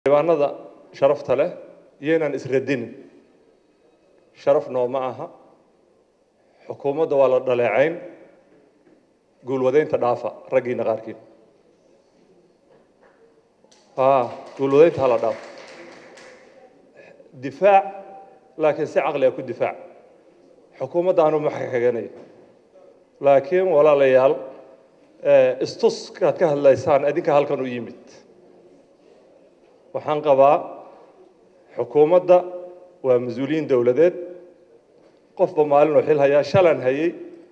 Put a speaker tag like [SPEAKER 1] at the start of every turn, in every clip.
[SPEAKER 1] xildhibaanada sharafta leh iyaynaan isradinin sharaf nooma aha xukuumadda waa la dhaleecayn guulwadaynta dhaafa raggiina qaarkiin guulwadaynta hala dhaafo difaac laakiin si caqliga ku difaac xukuumadda aanu maxkaganaya laakiin walaalayaal istuskaad ka hadlaysaan adinka halkan u yimid waxaan qabaa xukuumadda waa mas-uuliyiin dowladeed qofba maalinuu xil hayaa shalan hayay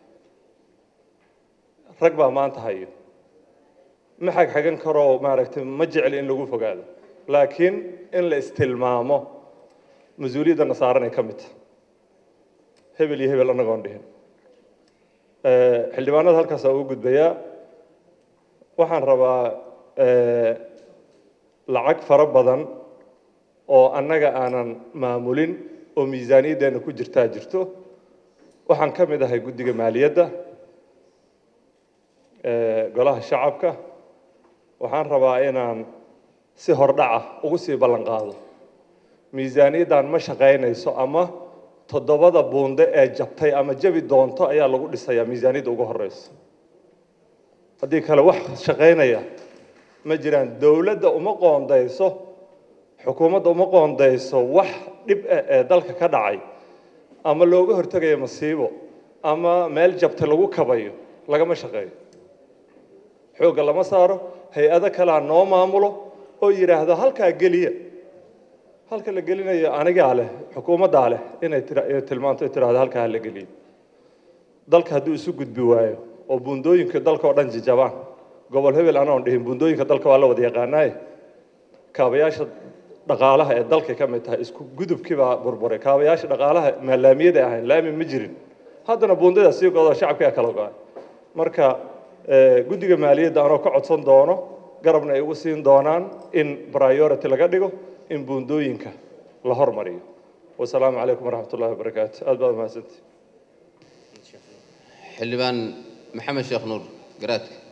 [SPEAKER 1] rag baa maanta hayo ma xagxagan karoo maaragtay ma jecli in lagu fogaado laakiin in la istilmaamo mas-uuliyadda nasaaranay ka mid tahay hebel iyo hebel annagoon dhihin xildhibaanada halkaasaa ugu gudbayaa waxaan rabaa lacag fara badan oo annaga aanan maamulin oo miisaaniyaddeena ku jirtaa jirto waxaan ka mid ahay guddiga maaliyadda golaha shacabka waxaan rabaa inaan si hordhaca ugu sii ballan qaado miisaaniyaddan ma shaqaynayso ama toddobada buunde ee jabtay ama jabi doonto ayaa lagu dhisayaa miisaaniyadda ugu horeyso haddii kale wax shaqaynaya ma jiraan dowladda uma qoondayso xukuumadda uma qoondayso wax dhib ah ee dalka ka dhacay ama looga hortegayo masiibo ama meel jabta lagu kabayo lagama shaqeeyo xoogga lama saaro hay-ado kalea noo maamulo oo yidhaahdo halkaa geliya halka la gelinayo anigaa leh xukuumaddaa leh inay tilmaanto tiraahdo halkaa hala geliyo dalka hadduu isu gudbi waayo oo buundooyinka dalka oo dhan jijabaan gobol hebel anoon dhihin buundooyinka dalka waa la wada yaqaanaaye kaabayaasha dhaqaalaha ee dalka ka mid tahay isku gudubkii baa burburay kaabayaasha dhaqaalaha maalaamiyada ahayn laami ma jirin haddana buundada sii godo shacabkaa kala go-ay marka guddiga maaliyadda anoo ka codsan doono garabna ay ugu siin doonaan in priority laga dhigo in buundooyinka la hormariyo wasalaamu calaykum waraxmat ullahi wabarakaatu aad baad mahadsantii
[SPEAKER 2] xildhibaan maxamed sheekh nuur garaadka